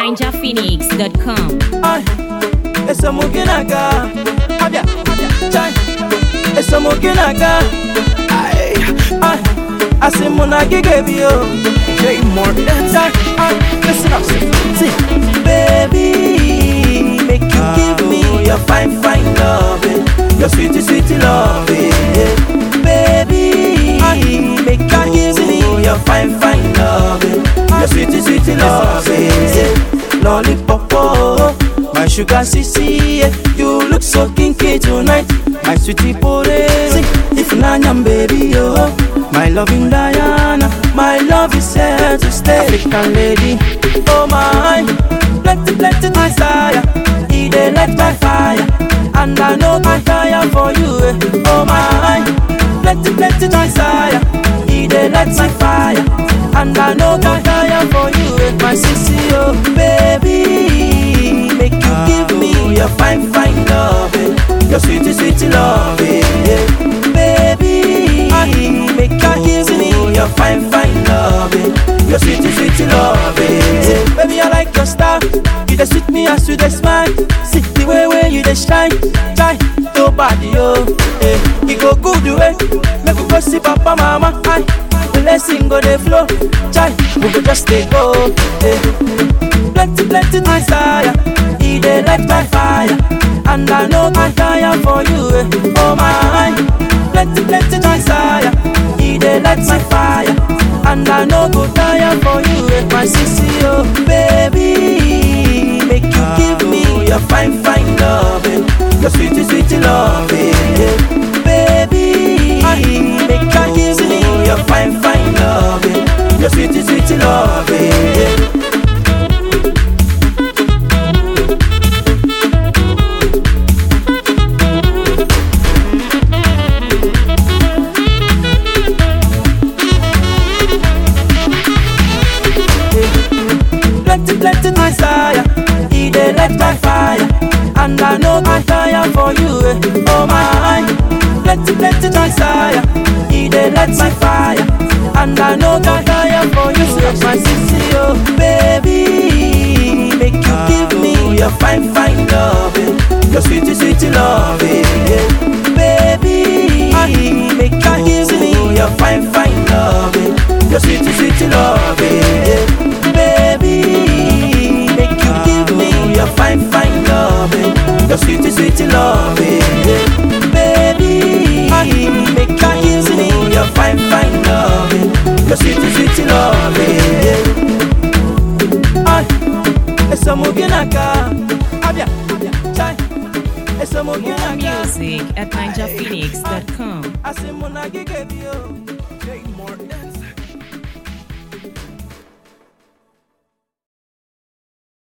ninjaphoenix.com. Ay, eso muginaga. Abia, chai. Eso muginaga. Ay, ay. Asimuna gigabio. J Morgan. Chai, ay. Listen up, see. Baby, make you give me your fine, fine loving. Your sweetie, sweetie loving. Baby, make you give me your fine, fine loving. Your sweetie, sweetie loving. Lollipop, oh, my sugar sissy, yeah. you look so kinky tonight. My sweetie porezi, if nanyam baby, oh, my loving Diana, my love is here to stay. African lady, oh my, plenty, plenty desire, he dey light my fire, and I know I tire for you, eh. oh my, plenty, plenty desire, he dey light my fire, and I know I tire for you, eh. my sissy, oh baby, make you give me your fine, fine loving, your sweetie, sweetie loving, yeah. baby, make you give me your fine, fine loving, your sweetie, sweetie loving, yeah. baby, I like your style, you dey sweet me as you dey smile, see the way way you dey shine, shine, nobody, oh, eh, you go good way, make we go see papa, mama, aye. blessing go dey flow, chai, we go just dey go. Eh. Plenty, plenty desire, he dey light my fire, and I know I tire for you. Eh. Oh my, plenty, plenty desire, he dey light my fire, and I know go tire for you. Eh. My sissy, oh baby, make you give me your fine, fine loving, your sweetie, sweetie loving, yeah. baby, make you give me your fine, fine loving, your sweetie, sweetie loving. Yeah. Plenty, plenty desire, he dey light my fire, and I know I tire for you. Eh. Oh my, plenty, plenty desire, he dey light my fire, and I know I tire for you. So my sissy, oh baby, make you give me your fine, fine loving, your sweetie, sweetie loving, yeah. baby, make you give me your fine, fine loving, your sweetie, sweetie loving, yeah. baby, make you give me your fine, fine loving, your sweetie, sweetie loving, yeah. baby, make you give me your fine, fine loving, your sweetie, sweetie loving, yeah. Ay, esa muginaka, abia, chai, esa More muginaka, music at ninjaphoenix.com. asimuna gigabio.